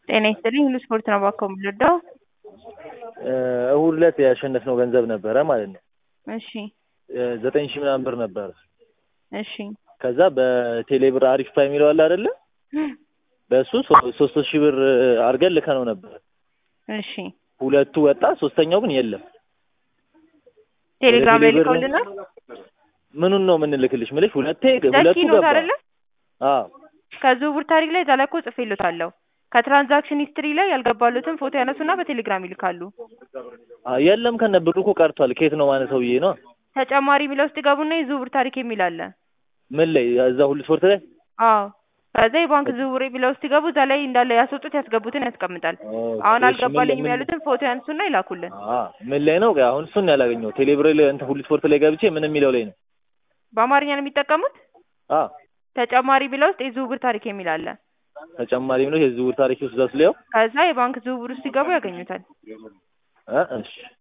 ጤና ይስጥልኝ ሁሉ ስፖርት ነው እባክዎ የምንረዳው? እሁድ ዕለት ያሸነፍነው ገንዘብ ነበረ ማለት ነው። እሺ ዘጠኝ ሺህ ምናምን ብር ነበረ። እሺ ከዛ በቴሌ ብር አሪፍ ፓይ የሚለው አለ አይደለ? በእሱ ሶስት ሺህ ብር አድርገን ልከነው ነበር። እሺ ሁለቱ ወጣ፣ ሶስተኛው ግን የለም። ቴሌግራም ላይ ወደ ቴሌ ብር ልከውልናል። ምኑን ነው የምንልክልሽ? ምልሽ ሁለቴ ሁለቱ ዘኪ ኖት ገባ። አይደለ? አዎ ከዝውውር ታሪክ ላይ እዛ ላይ እኮ ጽፌልዎታለሁ። ከትራንዛክሽን ሂስትሪ ላይ ያልገባሉትን ፎቶ ያነሱና በቴሌግራም ይልካሉ። አዎ፣ የለም ከነ ብሩ እኮ ቀርቷል። ከየት ነው ማነው ሰውዬ ነው? ተጨማሪ የሚለው ውስጥ ይገቡና የዝውውር ታሪክ የሚል አለ። ምን ላይ እዛ ሁሉ ስፖርት ላይ አዎ ከዛ የባንክ ዝውውር የሚለው ውስጥ ይገቡ። እዛ ላይ እንዳለ ያስወጡት ያስገቡትን ያስቀምጣል። አሁን እሺ፣ አልገባልኝም ምን ላይ- ያሉትን ፎቶ ያንሱና ይላኩልን። አ ምን ላይ ነው? አሁን እሱን ያላገኘው ቴሌብር ላይ እንትን ሁሉ ስፖርት ላይ ገብቼ ምን የሚለው ላይ ነው? በአማርኛ ነው የሚጠቀሙት። አ ተጨማሪ የሚለው ውስጥ የዝውውር ታሪክ የሚል አለ። ተጨማሪ ነው የዝውውር ታሪክ ውስጥ ዘስለው ከዛ የባንክ ዝውውር ውስጥ ሲገቡ ያገኙታል። እ እሺ